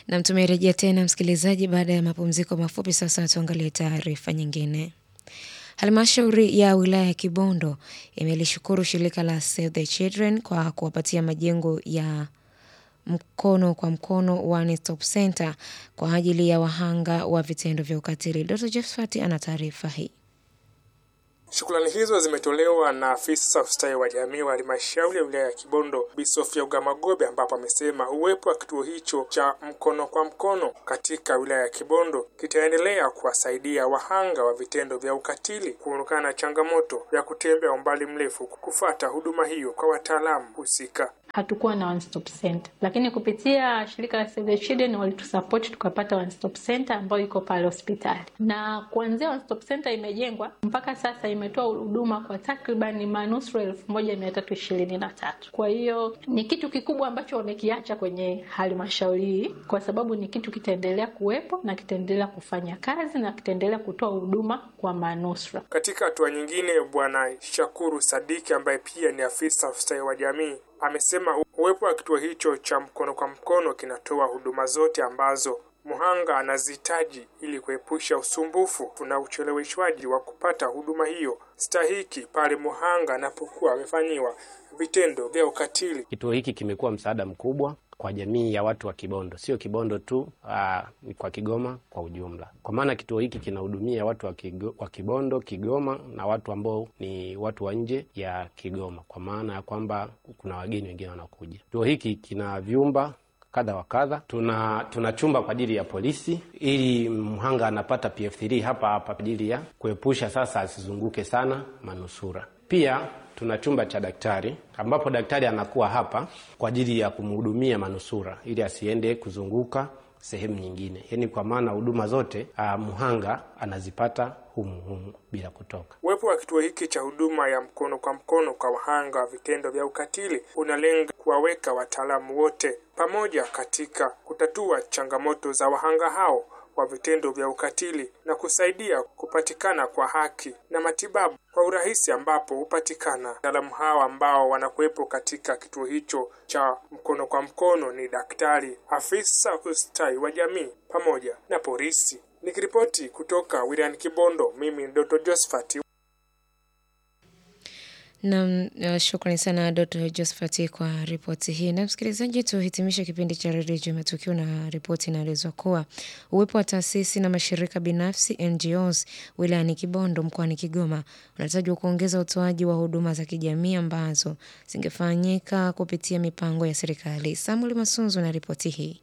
Na tumerejea tena msikilizaji, baada ya mapumziko mafupi. Sasa tuangalie taarifa nyingine. Halmashauri ya wilaya ya Kibondo imelishukuru shirika la Save the Children kwa kuwapatia majengo ya mkono kwa mkono One Stop Center kwa ajili ya wahanga wa vitendo vya ukatili. Dr. Jeffat ana taarifa hii. Shukrani hizo zimetolewa na afisa ustawi wa jamii wa halmashauri ya wilaya ya Kibondo Bi Sofia Ugamagobe, ambapo amesema uwepo wa kituo hicho cha mkono kwa mkono katika wilaya ya Kibondo kitaendelea kuwasaidia wahanga wa vitendo vya ukatili kuondokana na changamoto ya kutembea umbali mrefu kufata huduma hiyo kwa wataalamu husika. Hatukuwa na one stop center, lakini kupitia shirika la Save the Children walitusupport tukapata one stop center ambayo iko pale hospitali, na kuanzia one stop center imejengwa mpaka sasa imetoa huduma kwa takriban manusura elfu moja mia tatu ishirini na tatu. Kwa hiyo ni kitu kikubwa ambacho wamekiacha kwenye halmashauri hii, kwa sababu ni kitu kitaendelea kuwepo na kitaendelea kufanya kazi na kitaendelea kutoa huduma kwa manusura. Katika hatua nyingine, Bwana Shakuru Sadiki ambaye pia ni afisa ustawi wa jamii amesema uwepo wa kituo hicho cha mkono kwa mkono kinatoa huduma zote ambazo mhanga anazihitaji ili kuepusha usumbufu na ucheleweshwaji wa kupata huduma hiyo stahiki pale mhanga anapokuwa amefanyiwa vitendo vya ukatili. Kituo hiki kimekuwa msaada mkubwa kwa jamii ya watu wa Kibondo, sio Kibondo tu, aa, ni kwa Kigoma kwa ujumla, kwa maana kituo hiki kinahudumia watu wa, Kigo, wa Kibondo, Kigoma na watu ambao ni watu wa nje ya Kigoma, kwa maana ya kwamba kuna wageni wengine wanakuja. Kituo hiki kina vyumba kadha wa kadha. Tuna tuna chumba kwa ajili ya polisi, ili mhanga anapata PF3 hapa hapa kwa ajili ya kuepusha sasa asizunguke sana manusura. Pia tuna chumba cha daktari ambapo daktari anakuwa hapa kwa ajili ya kumhudumia manusura ili asiende kuzunguka sehemu nyingine, yaani kwa maana huduma zote uh, mhanga anazipata humu humu bila kutoka. Uwepo wa kituo hiki cha huduma ya mkono kwa mkono kwa wahanga wa vitendo vya ukatili unalenga kuwaweka wataalamu wote pamoja katika kutatua changamoto za wahanga hao wa vitendo vya ukatili na kusaidia kupatikana kwa haki na matibabu kwa urahisi ambapo hupatikana. Wataalamu hawa ambao wanakuwepo katika kituo hicho cha mkono kwa mkono ni daktari, afisa ustawi wa jamii pamoja na polisi. Nikiripoti kutoka wilayani Kibondo, mimi ni Dr. Josephat. Nam, uh, shukrani sana Dr. Josephat kwa ripoti hii. Na msikilizaji, tuhitimishe kipindi cha redio juu matukio na ripoti inaelezwa kuwa uwepo wa taasisi na mashirika binafsi NGOs wilayani Kibondo mkoani Kigoma unatajwa kuongeza utoaji wa huduma za kijamii ambazo zingefanyika kupitia mipango ya serikali. Samuel Masunzu na ripoti hii.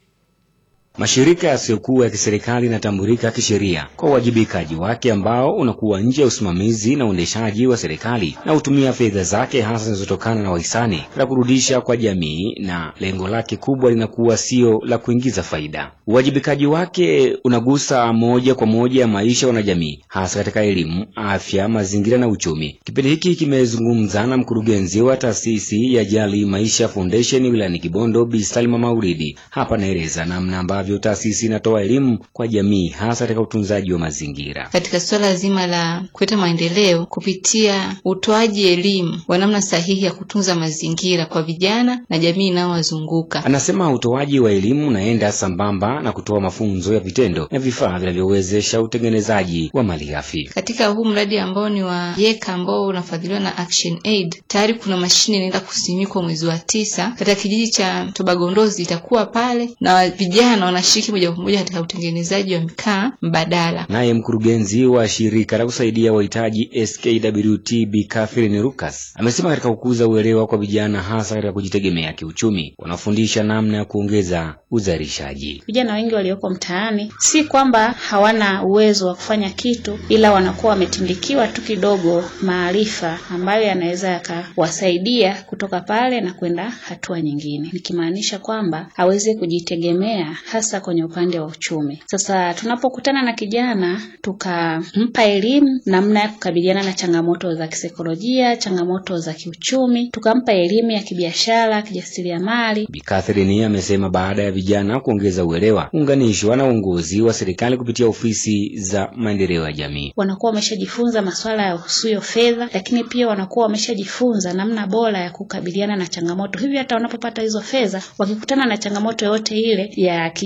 Mashirika yasiyokuwa ya kiserikali yanatambulika kisheria kwa uwajibikaji wake ambao unakuwa nje ya usimamizi na uendeshaji wa serikali na hutumia fedha zake hasa zinazotokana na wahisani la kurudisha kwa jamii, na lengo lake kubwa linakuwa sio la kuingiza faida. Uwajibikaji wake unagusa moja kwa moja maisha ya wanajamii, hasa katika elimu, afya, mazingira na uchumi. Kipindi hiki kimezungumza na mkurugenzi wa taasisi ya Jali Maisha Foundation wilayani Kibondo, Bi Salma Maulidi. Hapa naeleza namna ambavyo taasisi inatoa elimu kwa jamii hasa katika utunzaji wa mazingira. Katika suala zima la kuleta maendeleo kupitia utoaji elimu wa namna sahihi ya kutunza mazingira kwa vijana na jamii inayowazunguka. Anasema utoaji wa elimu unaenda sambamba na kutoa mafunzo ya vitendo na vifaa vinavyowezesha utengenezaji wa malighafi. Katika huu mradi ambao ni wa YECA ambao unafadhiliwa na Action Aid, tayari kuna mashine inaenda kusimikwa mwezi wa tisa katika kijiji cha Tobagondozi, itakuwa pale na vijana wanashiriki moja kwa moja katika utengenezaji wa mkaa mbadala. Naye mkurugenzi wa shirika la kusaidia wahitaji SKWT Bi Catherine Lucas amesema katika kukuza uelewa kwa vijana hasa katika kujitegemea kiuchumi, wanafundisha namna ya kuongeza uzalishaji. Vijana wengi walioko mtaani si kwamba hawana uwezo wa kufanya kitu, ila wanakuwa wametindikiwa tu kidogo maarifa ambayo yanaweza yakawasaidia kutoka pale na kwenda hatua nyingine, nikimaanisha kwamba aweze kujitegemea hasa kwenye upande wa uchumi. Sasa tunapokutana na kijana tukampa elimu namna ya kukabiliana na changamoto za kisaikolojia, changamoto za kiuchumi, tukampa elimu ya kibiashara, kijasiriamali. Bi Catherine amesema baada ya vijana kuongeza uelewa, unganishwa na uongozi wa serikali kupitia ofisi za maendeleo ya jamii, wanakuwa wameshajifunza masuala ya usuyo fedha, lakini pia wanakuwa wameshajifunza namna bora ya kukabiliana na changamoto. Hivyo hata wanapopata hizo fedha, wakikutana na changamoto yoyote ile ya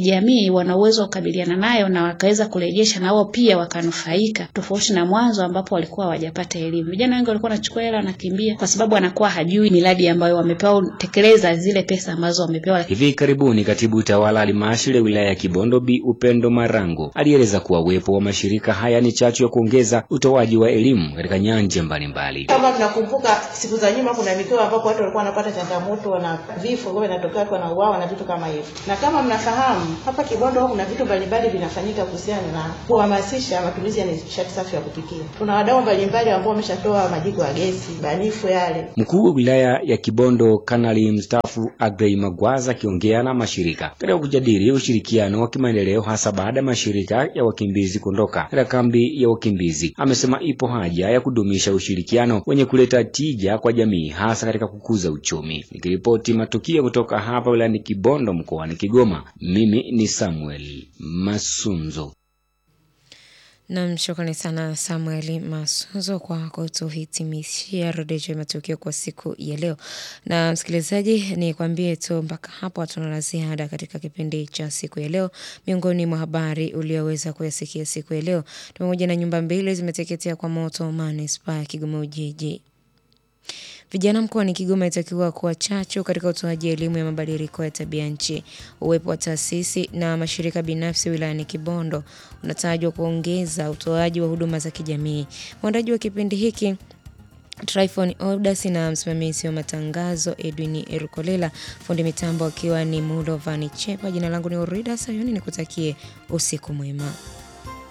kijamii wana uwezo wa kukabiliana nayo na wakaweza kurejesha na wao pia wakanufaika, tofauti na mwanzo ambapo walikuwa hawajapata elimu. Vijana wengi walikuwa wanachukua hela wanakimbia, kwa sababu anakuwa hajui miradi ambayo wamepewa, tekeleza zile pesa ambazo wamepewa. Hivi karibuni katibu utawala halmashauri ya wilaya ya Kibondo Bi Upendo Marango alieleza kuwa uwepo wa mashirika haya ni chachu ya kuongeza utoaji wa elimu katika nyanja mbalimbali. Kama tunakumbuka siku za nyuma, kuna mikoa ambapo watu walikuwa wanapata changamoto na vifo ambavyo vinatokea, watu wanauawa na vitu kama hivyo. Na kama mnafahamu, hapa Kibondo kuna vitu mbalimbali vinafanyika kuhusiana na kuhamasisha matumizi ya nishati safi ya kupikia. Kuna wadau mbalimbali ambao wameshatoa majiko ya gesi banifu yale. Mkuu wa wilaya ya Kibondo Kanali mstaafu Agrey Magwaza akiongea na mashirika katika kujadili ushirikiano wa kimaendeleo hasa baada ya mashirika ya wakimbizi kuondoka katika kambi ya wakimbizi, amesema ipo haja ya kudumisha ushirikiano wenye kuleta tija kwa jamii hasa katika kukuza uchumi. Nikiripoti matukio kutoka hapa wilayani Kibondo mkoani Kigoma, mimi ni Samuel Masunzo. Nam, shukrani sana Samuel Masunzo kwa kutuhitimishia redio ya matukio kwa siku ya leo. Na msikilizaji, ni kwambie tu mpaka hapo hatuna la ziada katika kipindi cha siku ya leo. Miongoni mwa habari ulioweza kuyasikia siku ya leo pamoja na nyumba mbili zimeteketea kwa moto manispaa ya Kigoma Ujiji. Vijana mkoani Kigoma itakiwa kuwa chachu katika utoaji elimu ya mabadiliko ya tabia nchi. Uwepo wa taasisi na mashirika binafsi wilayani Kibondo unatajwa kuongeza utoaji wa huduma za kijamii. Mwandaji wa kipindi hiki Tryphon Odas na msimamizi wa matangazo Edwin Erukolela, fundi mitambo akiwa ni Mulo Vani Chepa. Jina langu ni Orida Sayuni, nikutakie usiku mwema.